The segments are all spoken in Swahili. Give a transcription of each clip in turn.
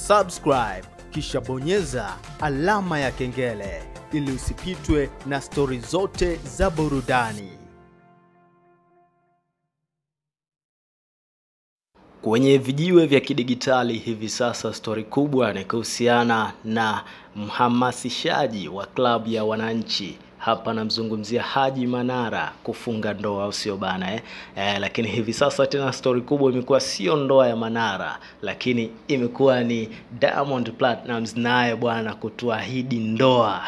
subscribe kisha bonyeza alama ya kengele ili usipitwe na stori zote za burudani. Kwenye vijiwe vya kidigitali hivi sasa, stori kubwa ni kuhusiana na mhamasishaji wa klabu ya wananchi hapa namzungumzia Haji Manara kufunga ndoa, au sio bana eh? Eh, lakini hivi sasa tena stori kubwa imekuwa sio ndoa ya Manara, lakini imekuwa ni Diamond Platnumz naye bwana kutuahidi ndoa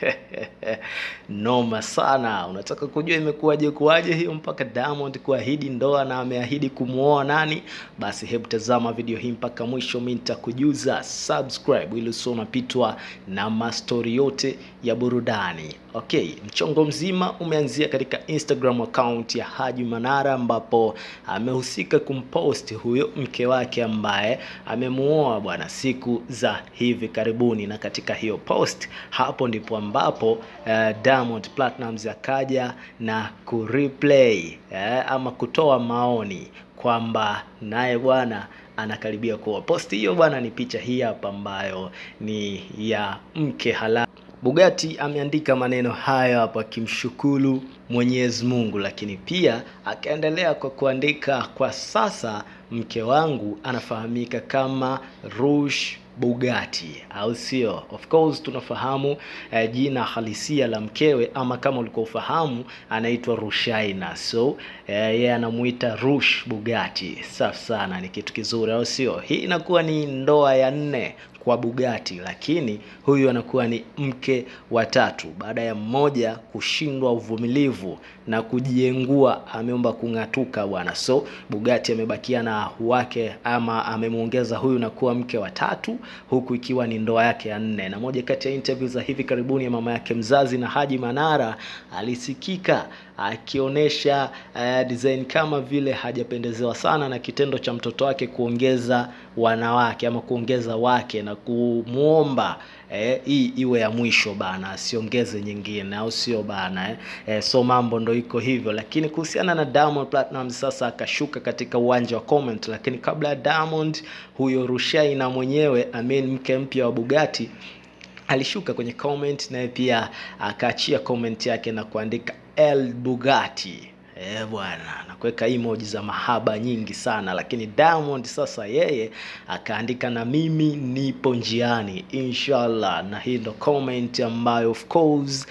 noma sana. Unataka kujua imekuwaje kuwaje hiyo mpaka Diamond kuahidi ndoa na ameahidi kumwoa nani? Basi hebu tazama video hii mpaka mwisho, mimi nitakujuza. Subscribe ili usio unapitwa na mastori yote ya burudani. Okay, mchongo mzima umeanzia katika Instagram account ya Haji Manara ambapo amehusika kumpost huyo mke wake ambaye amemuoa bwana siku za hivi karibuni, na katika hiyo post hapo ndipo ambapo uh, Diamond Platnumz akaja na kureplay uh, ama kutoa maoni kwamba naye bwana anakaribia kuoa. Posti hiyo bwana ni picha hii hapa ambayo ni ya mke halali Bugatti ameandika maneno hayo hapo akimshukuru Mwenyezi Mungu, lakini pia akaendelea kwa kuandika, kwa sasa mke wangu anafahamika kama Rush Bugatti, au sio? Of course tunafahamu eh, jina halisia la mkewe, ama kama ulikuwa ufahamu, anaitwa Rushaina, so yeye eh, anamuita Rush Bugatti. Safi sana, ni kitu kizuri, au sio? Hii inakuwa ni ndoa ya nne kwa Bugatti, lakini huyu anakuwa ni mke wa tatu baada ya mmoja kushindwa uvumilivu na kujiengua, ameomba kung'atuka bwana. So Bugatti amebakia na wake ama amemwongeza huyu na kuwa mke wa tatu, huku ikiwa ni ndoa yake ya nne. Na moja kati ya interview za hivi karibuni ya mama yake mzazi na Haji Manara alisikika akionyesha uh, design kama vile hajapendezewa sana na kitendo cha mtoto wake kuongeza wanawake ama kuongeza wake na kumwomba eh, hii iwe ya mwisho bana, asiongeze nyingine, au sio bana eh? Eh, so mambo ndo iko hivyo, lakini kuhusiana na Diamond Platnumz sasa akashuka katika uwanja wa comment, lakini kabla ya Diamond huyo Rushaina mwenyewe amen, mke mpya wa Bugatti alishuka kwenye comment naye pia akaachia comment yake na kuandika El Bugatti. Eh bwana, na kuweka emoji za mahaba nyingi sana, lakini Diamond sasa yeye akaandika na mimi nipo njiani inshallah, na hii ndo comment ambayo of course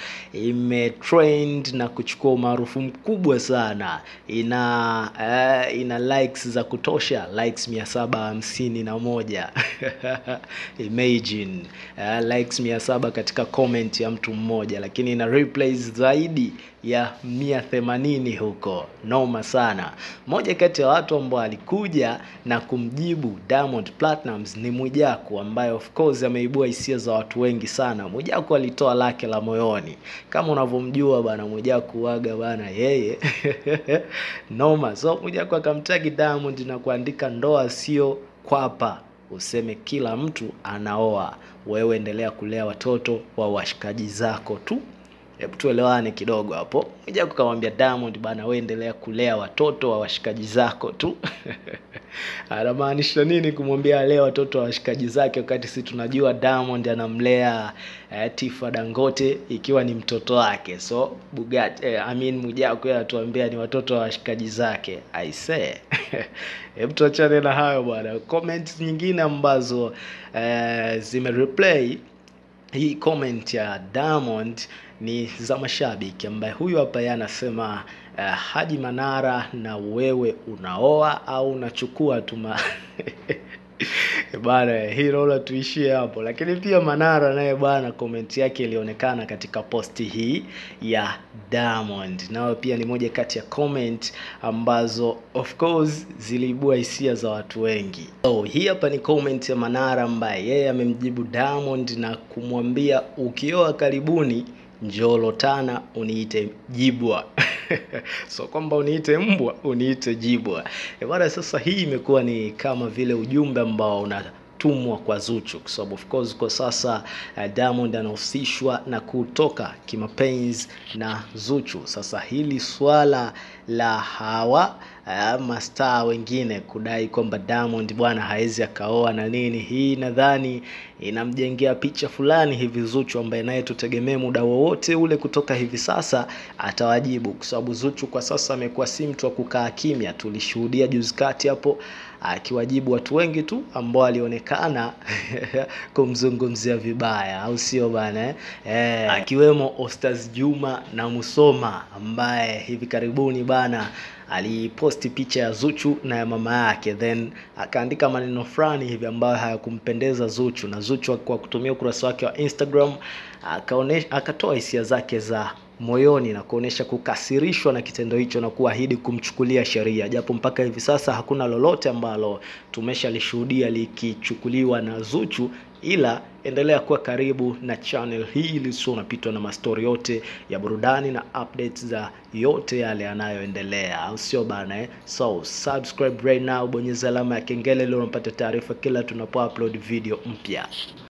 imetrend na kuchukua umaarufu mkubwa sana, ina eh, ina likes za kutosha, likes mia saba hamsini na moja imagine eh, likes mia saba katika comment ya mtu mmoja, lakini ina replays zaidi ya mia themanini huko, noma sana. Moja kati ya watu ambao alikuja na kumjibu Diamond Platnumz ni Mwijaku, ambaye of course ameibua hisia za watu wengi sana. Mwijaku alitoa lake la moyoni, kama unavyomjua bana Mwijaku waga bana yeye noma. So Mwijaku akamtagi Diamond na kuandika, ndoa sio kwapa useme kila mtu anaoa, wewe endelea kulea watoto wa washikaji zako tu. Hebu tuelewane kidogo hapo. Mwijaku kamwambia Diamond bana, wewe endelea kulea watoto wa washikaji zako tu anamaanisha nini kumwambia alee watoto wa washikaji zake, wakati si tunajua Diamond anamlea eh, Tifa Dangote ikiwa ni mtoto wake. So Bugatti eh, I mean Mwijaku yeye atuambia ni watoto wa washikaji zake. I say hebu tuachane na hayo bwana. Comments nyingine ambazo eh, zimereplay hii comment ya Diamond ni za mashabiki, ambaye huyu hapa yeye anasema uh, Haji Manara, na wewe unaoa au unachukua tu bana hii naona tuishie hapo, lakini pia Manara naye bwana, komenti yake ilionekana katika posti hii ya Diamond, nayo pia ni moja kati ya comment ambazo of course ziliibua hisia za watu wengi. So hii hapa ni comment ya Manara ambaye yeye amemjibu Diamond na kumwambia ukioa karibuni njoo tana uniite Jibwa. so kwamba uniite mbwa uniite Jibwa. E bwana, sasa hii imekuwa ni kama vile ujumbe ambao una tumwa kwa Zuchu kwa sababu of course kwa sasa uh, Diamond anahusishwa na kutoka kimapenzi na Zuchu. Sasa hili swala la hawa uh, mastaa wengine kudai kwamba Diamond bwana hawezi akaoa na nini. Hii nadhani inamjengea picha fulani hivi Zuchu, ambaye naye tutegemee muda wowote ule kutoka hivi sasa atawajibu, kwa sababu Zuchu kwa sasa amekuwa si mtu wa kukaa kimya. Tulishuhudia juzi kati hapo akiwajibu watu wengi tu ambao walionekana kumzungumzia vibaya, au sio bana eh? Eh, akiwemo Ostaz Juma na Musoma ambaye hivi karibuni bana aliposti picha ya Zuchu na ya mama yake, then akaandika maneno fulani hivi ambayo hayakumpendeza Zuchu, na Zuchu kwa kutumia ukurasa wake wa Instagram akaonesha, akatoa hisia zake za moyoni na kuonesha kukasirishwa na kitendo hicho na kuahidi kumchukulia sheria, japo mpaka hivi sasa hakuna lolote ambalo tumeshalishuhudia likichukuliwa na Zuchu, ila endelea kuwa karibu na channel hii ili sio unapitwa na mastori yote ya burudani na updates za yote yale yanayoendelea, au sio bana eh? So subscribe right now, bonyeza alama ya kengele ili unapata taarifa kila tunapo upload video mpya.